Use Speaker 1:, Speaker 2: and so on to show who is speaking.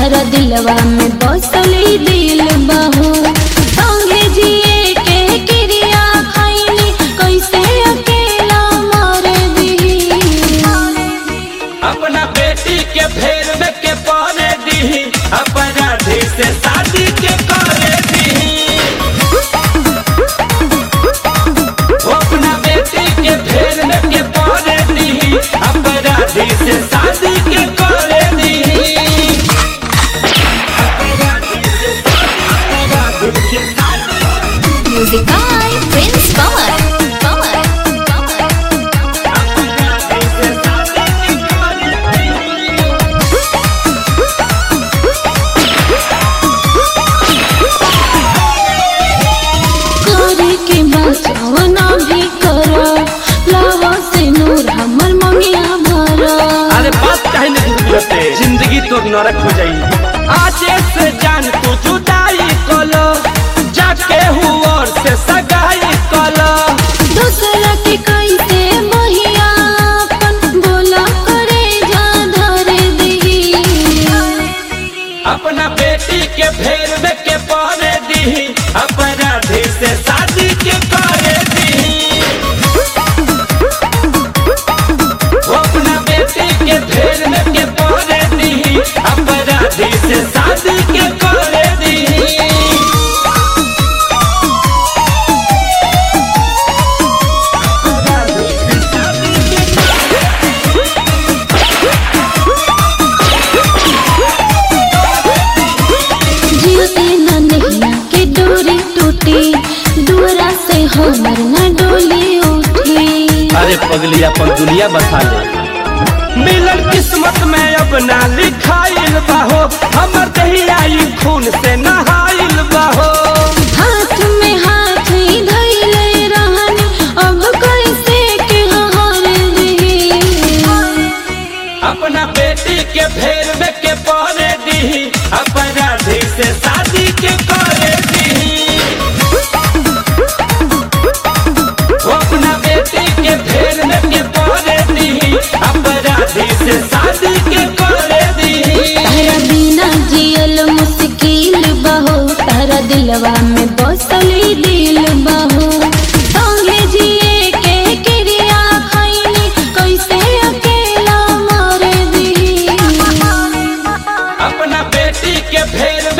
Speaker 1: तारा दिलवा में बसली दिल बहो संगे जिए के क्रिया खैनी कैसे अकेला मर दी
Speaker 2: अपना बेटी के फेर में के पाने दी अपराधी से शादी के करे दी अपना बेटी के फेर में के पाने दी अपराधी से शादी के करे दी अपराधी से शादी- अपराधी से शादी-
Speaker 1: music by Prince Pawan Pawan
Speaker 2: अपराधी से शादी के करे दी
Speaker 1: करे के बचावना भी करो लावा से नूर हमर मंगिया भरा
Speaker 2: अरे बात काहे नहीं बुझते जिंदगी तो नरक हो जाई आजे से जान तू जुदाई कलो जाके हुआ से सगाई कलो
Speaker 1: दूसरा के कैसे बहिया अपन बोला करे जा धर दी
Speaker 2: अपना बेटी के फेर में के पहने दी अपराधी से शादी के करे दी अपना बेटी के फेर में के पहने दी अपराधी से शादी के करे दी
Speaker 1: जियते न नैया के डोरी टूटी दूरा से हमर न डोली उठी
Speaker 2: अरे पगली अपन दुनिया बसा ले मिलन किस्मत में अब ना लिखाइल बाहो हमर दहियाई खून से नहाइल बाहो
Speaker 1: हाथ में हाथ ही धइले रहन अब कैसे के हार दी
Speaker 2: अपना बेटी के फेर में के पहने दी अपराधी से शादी के करे दी अपना बेटी के फेर में के पहने दी अपराधी से शादी के करे दी
Speaker 1: तारा बिना जियल मुश्किल बहो तारा दिलवा में बसली दिल बहो संगे जिए के क्रिया खैनी कैसे अकेला मर दी
Speaker 2: अपना बेटी के फेर